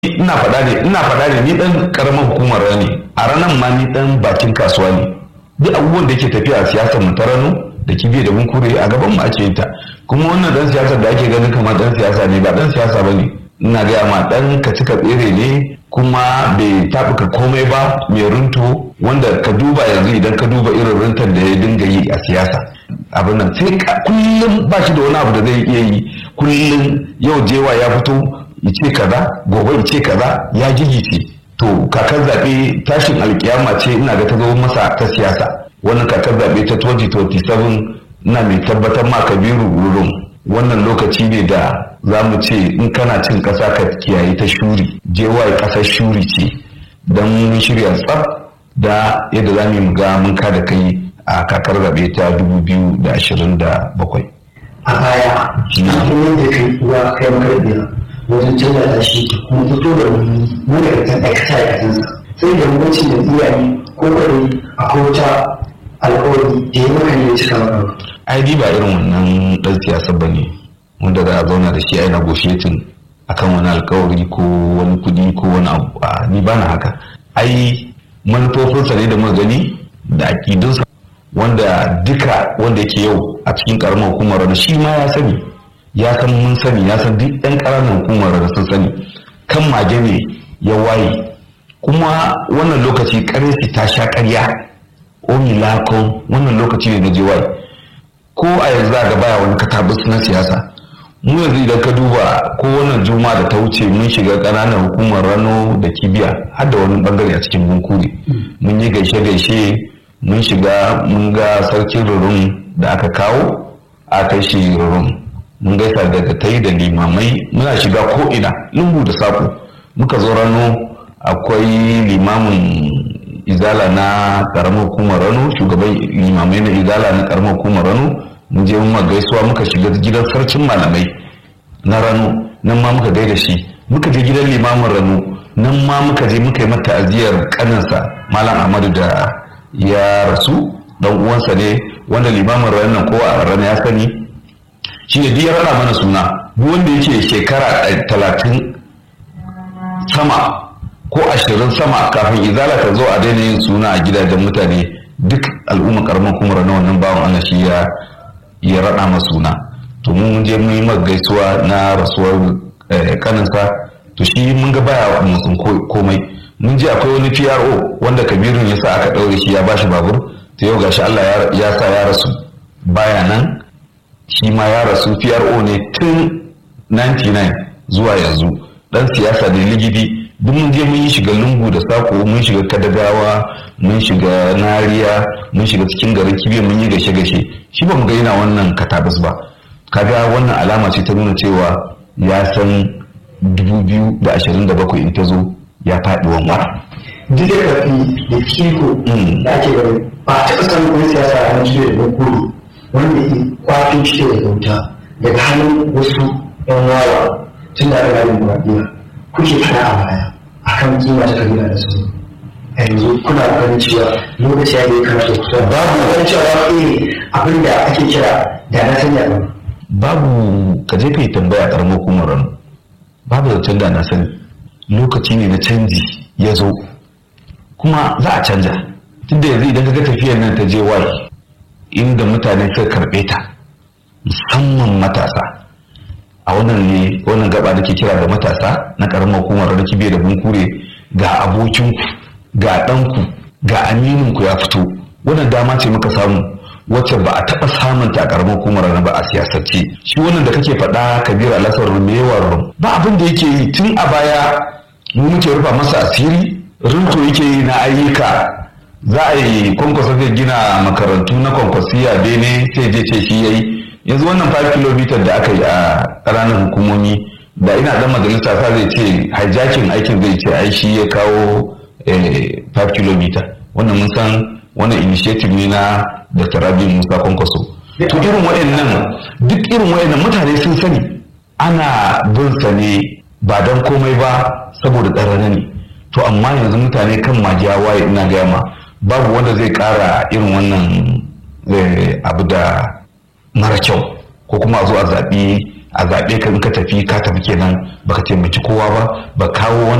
ina faɗa ne ina faɗa ne ni dan karamar hukumar ne a ranar ma ni dan bakin kasuwa ne duk abubuwan da yake tafiya a siyasar mu ta rano da kibiya da bunkure a gaban mu ake yin ta kuma wannan dan siyasar da ake ganin kamar dan siyasa ne ba dan siyasa ba ne ina gaya ma dan ka cika tsere ne kuma bai taɓuka komai ba mai runto wanda ka duba yanzu idan ka duba irin runtar da ya dinga yi a siyasa abin nan sai kullum ba shi da wani abu da zai iya yi kullum yau jewa ya fito ce kaza gobe ce kaza ya gigice to kakar zaɓe tashin alkiyama ce ina ga ta zo masa ta siyasa wannan kakar zaɓe ta 2027 ina mai tabbatar ma kabiru rurum wannan lokaci ne da za mu ce in kana cin ƙasa ka kiyaye ta shuri jewa ƙasar shuri ce don mun shirya tsaf da yadda za mu ga mun kada kai a kakar zaɓe ta 2027 a baya cikin yadda kai uwa kai makarbiya wajen canza da shi kuma fito da wani managartan aikata aikatansa sai da mutuncin da iyaye ko kwaɗi a kowata alkawari da ya maka ne cika maka ai ba irin wannan ɗan siyasa ba ne wanda za a zauna da shi a yana goshetin akan wani alkawari ko wani kuɗi ko wani abu a ni ba na haka ai manufofinsa ne da muka gani da aƙidunsa wanda duka wanda yake yau a cikin ƙaramar hukumar da shi ma ya sani ya san mun sani ya san duk ɗan ƙaramin hukumar da sun sani kan mage ne ya waye kuma wannan lokaci ƙarfi ta sha ƙarya omilako wannan lokaci ne na je waye ko a yanzu ga baya wani katabus na siyasa mu yanzu idan ka duba ko wannan juma da ta wuce mun shiga ƙananan hukumar rano da kibiya har da wani bangare a cikin bunkure mun yi gaishe-gaishe mun shiga mun ga sarkin rurun da aka kawo a kai shi rurun mun gaisa daga ta da limamai muna shiga ko'ina lungu da saƙo muka zo rano akwai limamin izala na ƙaramar hukumar rano shugaban limamai na izala na ƙaramar hukumar rano mun je mun gaisuwa muka shiga gidan sarkin malamai na rano nan ma muka gaida shi muka je gidan limamin rano nan ma muka je muka yi mata aziyar kaninsa malam ahmadu da ya rasu dan uwansa ne wanda limamin ranar kowa a rana ya sani shi ne duk ya rana mana suna duk wanda yake shekara talatin sama ko ashirin sama kafin izala ta zo a daina yin suna a gidajen mutane duk al'umma karamar kuma na wannan bawan Allah shi ya ya rada masa suna to mun je mun yi maka gaisuwa na rasuwar kaninsa to shi mun ga baya musun komai mun ji akwai wani PRO wanda Kabirun ya sa aka daure shi ya bashi babur to yau gashi Allah ya sa ya rasu baya nan shi ma ya rasu PRO ne tun 99 zuwa yanzu dan siyasa da ligidi duk mun je mun yi shiga lungu da sako mun shiga kadagawa mun shiga nariya mun shiga cikin garin kibiya mun yi gashe gashe shi ba mu ga yana wannan katabus ba kaga wannan alama ce ta nuna cewa ya san 2027 in ta zo ya faɗi wanwar. duk da karfi da fiko da ake gani ba a taɓa samun wani siyasa a hannun shi da kuri wanda ke kwato shi da bauta daga hannun wasu yan wawa tun da aka gani murabiya kuke fada a baya akan kima ta kabila da su a yanzu kuna ganin cewa lokaci ya yi kamata ku babu wani cewa eh abin da ake kira da na sanya ba babu ka je ka yi tambaya karamar hukumar rano babu zancen da na sani lokaci ne na canji ya zo kuma za a canja tunda yanzu idan ka ga tafiyar nan ta je wai inda mutane suka karɓe ta musamman matasa a wannan ne wannan gaba da ke kira da matasa na karamar hukumar da kibiya da bunkure ga abokinku ga ɗanku ga amininku ya fito wannan dama ce muka samu wacce ba a taɓa samun ta a karamar hukumar na ba a siyasance shi wannan da kake faɗa kabir alasar rumewar ba abin da yake yi tun a baya mu muke rufa masa asiri rinto yake yi na ayyuka za a yi kwankwasa zai gina makarantu na kwankwasiya bene sai je ce shi yayi yanzu wannan 5 km da aka yi a ƙananan hukumomi da ina dan majalisa sa zai ce hijacking aikin zai ce ai shi ya kawo 5 km wannan mun san wannan initiative ne na Dr. Rabi Musa Kwankwaso to irin waɗannan duk irin waɗannan mutane sun sani ana bin sa ne ba don komai ba saboda tsarana ne to amma yanzu mutane kan magiya waye ina gaya ma babu wanda zai ƙara irin wannan abu da mara kyau ko kuma a zo a zaɓi a zaɓe ka in ka tafi ka tafi kenan baka taimaki kowa ba ba kawo wani